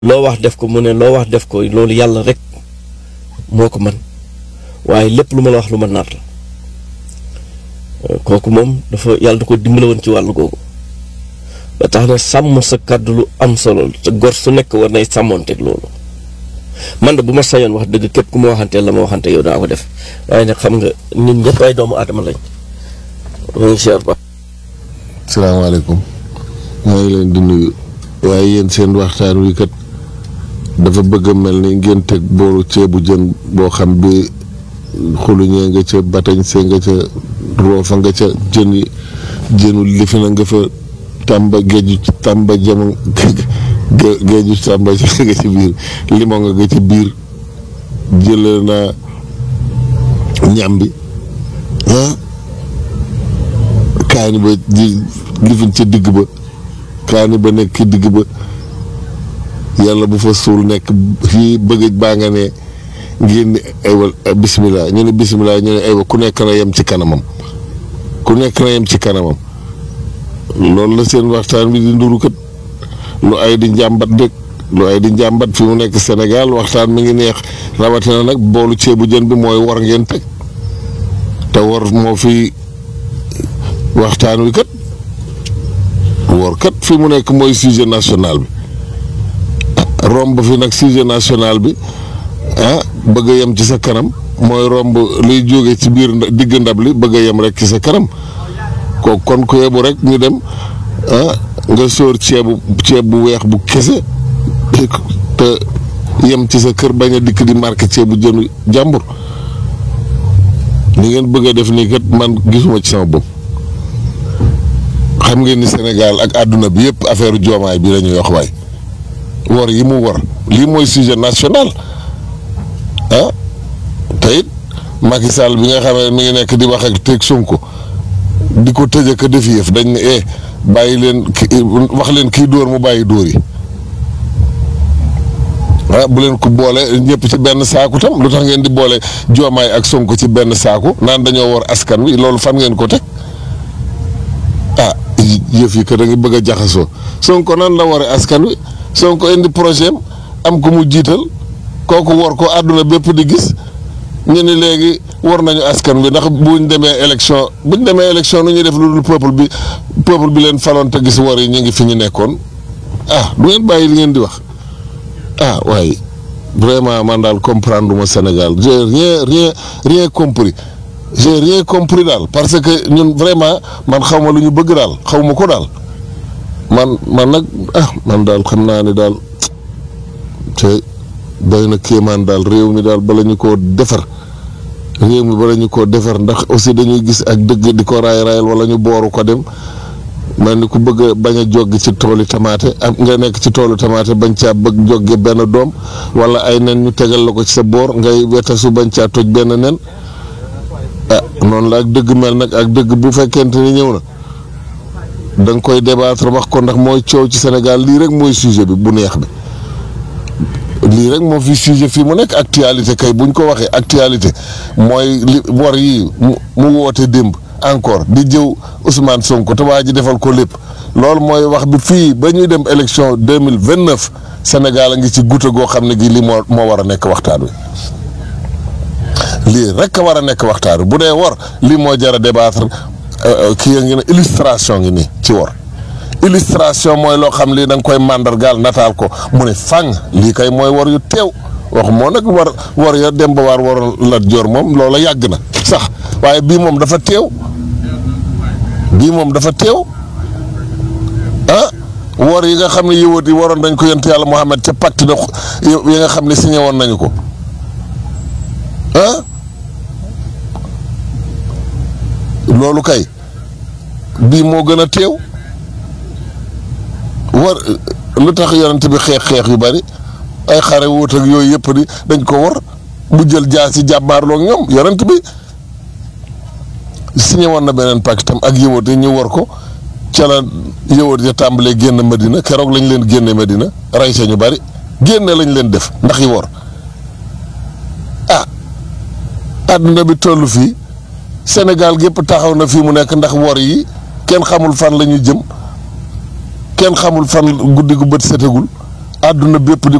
loo wax def ko mu ne loo wax def ko loolu yàlla rek moo ko man waaye lépp lu ma la wax lu ma nar la kooku moom dafa yàlla da ko dimbale woon ci wàllu googu ba tax na sàmm sa kàddu lu am solo la te gor su nekk war nay sàmmoonteeg loolu man de bu ma sañoon wax dëgg képp ku ma waxanteel la ma waxante yow daa ko def waaye nag xam nga nit ñëpp ay doomu aadama lañ muy cher ba salaamaaleykum maa ngi leen di nuyu waaye yéen seen waxtaan wi kat dafa bëgg a mel ni ngeen teg boolu ceebu jën boo xam bi xuluñee nga ca batañ see nga ca roofa nga ca jën yi jënu lifi na nga fa tàmba géeju tàmba jama géeju tàmba nga ci biir limon nga nga ci biir jëlee naa ñam bi ah kaani ba di lifin ca digg ba kaani ba nekk ci digg ba yàlla bu fa suul nekk fii bëgg baa nga ne ngeen ni aywa bisimilah ñu ne bisimilah ñu ne aywa ku nekk na yem ci kanamam ku nekk na yem ci kanamam loolu la seen waxtaan bi di nduru kat lu ay di njàmbat dëkk lu ay di njàmbat fi mu nekk Sénégal waxtaan mi ngi neex rawatina nag boolu ceebu jën bi mooy war ngeen teg te war moo fi waxtaan wi kat war kat fi mu nekk mooy sujet national bi romb fi nag sujet national bi ah bëgg a yem ci sa kanam mooy romb liy jóge ci biir digg ndab li bëgg a yem rek ci sa kanam ko kon ku yebu rek ñu dem ah nga sóor ceebu ceeb bu weex bu kese te yem ci sa kër bañ a dikk di marqué ceebu jënu jàmbur li ngeen bëgg a def nii kat man gisuma ci sama bopp xam ngeen ni Sénégal ak àdduna bi yëpp affaire joomaay bi la ñuy wax waay wor yi mu wor lii mooy sujet national ah te it Macky Sall bi nga xam ne mi ngi nekk di wax ak teg Sonko di ko tëj ak def yëf dañ ne eh bàyyi leen ki wax leen kii dóor mu bàyyi dóor yi ah bu leen ko boole ñëpp ci benn saaku tam lu tax ngeen di boole joomaay ak Sonko ci benn saaku naan dañoo wor askan wi loolu fan ngeen ko teg ah yëf yi que da nga bëgg a jaxasoo Sonko nan la waree askan wi Sonko indi projet am am ko mu jiital kooku war ko àdduna bépp di gis ñu ne léegi war nañu askan wi ndax buñ demee élection buñ demee élection nu ñuy def lu dul peuple bi peuple bi leen faloon te gis war yi ñu ngi fi ñu nekkoon ah du ngeen bàyyi li ngeen di wax ah waaye vraiment man daal comprendre ma Sénégal j'ai rien rien rien compris j'ai rien compris daal parce que ñun vraiment man xaw ma lu ñu bëgg daal xaw ma ko daal man man nag ah man daal xam naa ne daal te doy na kéemaan daal réew mi daal bala ñu koo defar réew mi bala ñu koo defar ndax aussi dañuy gis ak dëgg di ko raay raayal wala ñu booru ko dem mel ni ku bëgg a bañ a joggi ci toolu tamaate am nga nekk ci toolu tamaate bañ caa bëgg jogge benn doom wala ay nen ñu tegal la ko ci sa boor ngay wetasu bañ caa toj benn nen ah noonu la ak dëgg mel nag ak dëgg bu fekkente ni ñëw na da nga koy débattre wax ko ndax mooy coow ci Sénégal lii rek mooy sujet bi bu neex bi lii rek moo fi sujet fii mu nekk actualité kay buñ ko waxee actualité mooy li war yi mu woote démb encore di jëw Ousmane Sonko te waa ji defal ko lépp loolu mooy wax bi fii ba ñuy dem élection deux mille vingt neuf Sénégal a ngi ci goutte goo xam ne gi lii moo moo war a nekk waxtaan wi lii rek a war a nekk waxtaan wi bu dee war lii moo jar a débattre kii ya ngi ne illustration ngi nii ci war illustration mooy loo xam lii da nga koy màndargaal nataal ko mu ne fang lii kay mooy war yu teew waxu moo nag war war ya dem ba waar war la joor moom loola yàgg na sax waaye bii moom dafa teew bii moom dafa teew ah wor yi nga xam ne yëwat yi waroon dañ ko yent yàlla Muhammad ca pacte de yi nga xam ne signé woon nañu ko ah loolu kay bii moo gën a teew war lu tax yonent bi xeex xeex yu bari ay xare wóot ak yooyu yëpp di dañ ko war mu jël jaa si jàmmaarloo ak ñoom yonent bi signé woon na beneen pacte tam ak yëwat yi ñu war ko ca la yëwat ya tàmbalee génn Medina keroog lañ leen génne Medina rey sa ñu bari génne lañ leen def ndax yi war ah àdduna bi toll fii Sénégal gépp taxaw na fii mu nekk ndax wor yi kenn xamul fan la ñu jëm kenn xamul fan guddi gu bët setagul àdduna bépp di